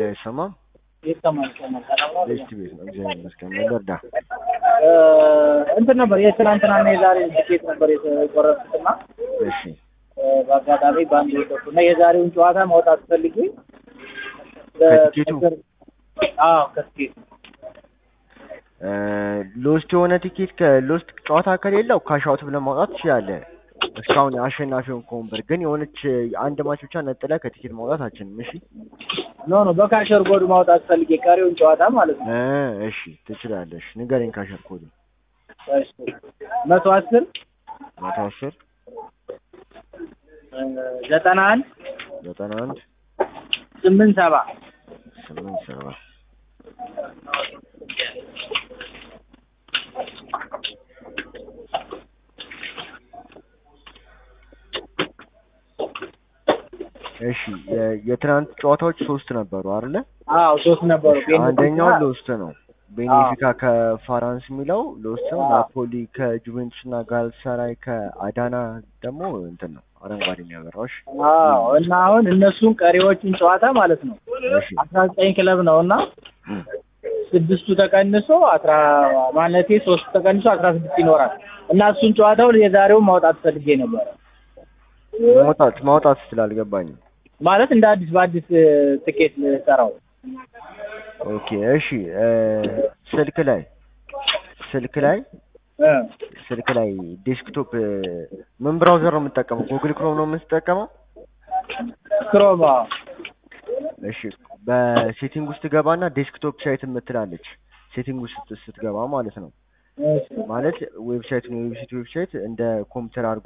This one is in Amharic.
አይሰማም? ይሰማል ይሰማል። ሰላም ነው? ቤስት ቤት ነው። እግዚአብሔር ይመስገን። ምን ልርዳ? እ እንትን ነበር የትናንትናና የዛሬ ትኬት ነበር የቆረጥኩትና እሺ እ በአጋጣሚ በአንድ ወደኩ እና የዛሬውን ጨዋታ ማውጣት ፈልጌ ከትኬቱ? አዎ ከትኬቱ እ ሎስት የሆነ ቲኬት ከሎስት ጨዋታ ከሌለው ካሻውት ብለን ማውጣት ትችላለህ። እስካሁን አሸናፊውን ከወንበር ግን የሆነች አንድ ማች ብቻ ነጥለህ ከቲኬት ማውጣት አችልም። እሺ ኖ ኖ በካሸር ጎድ ማውጣት ፈልጌ ቀሪውን ጨዋታ ማለት ነው። እ እሺ ትችላለሽ። ንገረኝ ካሸር ኮድ እሺ መቶ አስር መቶ አስር እ ዘጠና አንድ ዘጠና አንድ ስምንት ሰባ ስምንት ሰባ እሺ የ- የትናንት ጨዋታዎች ሶስት ነበሩ አይደለ? አዎ ሶስት ነበሩ። አንደኛው ሎስት ነው። ቤኔፊካ ከፋራንስ የሚለው ሎስት ነው። ናፖሊ ከጁቬንቱስ እና ጋልሳራይ ከአዳና ደግሞ እንትን ነው አረንጓዴ የሚያበራው። እሺ አዎ እና አሁን እነሱን ቀሪዎቹን ጨዋታ ማለት ነው እሺ አስራ ዘጠኝ ክለብ ነው እና እም። ስድስቱ ተቀንሶ አስራ ማለቴ ሶስት ተቀንሶ አስራ ስድስት ይኖራል እና እሱን ጨዋታው የዛሬውን ማውጣት ፈልጌ ነበረ ማውጣት ማውጣት ስላልገባኝ ማለት እንደ አዲስ በአዲስ እ፣ ትኬት ልሰራው ኦኬ እሺ እ፣ ስልክ ላይ ስልክ ላይ እ፣ ስልክ ላይ ዴስክቶፕ እ፣ ምን ብራውዘር ነው የምትጠቀመው? ጉግል ክሮም ነው የምትጠቀመው? ክሮማ እሺ በሴቲንግ ውስጥ ገባና ዴስክቶፕ ሳይት የምትላለች ሴቲንግ ውስጥ ስትገባ ማለት ነው። እሺ ማለት ዌብሳይት ነው የዌብሳይት ዌብሳይት እንደ ኮምፒውተር አድርጎ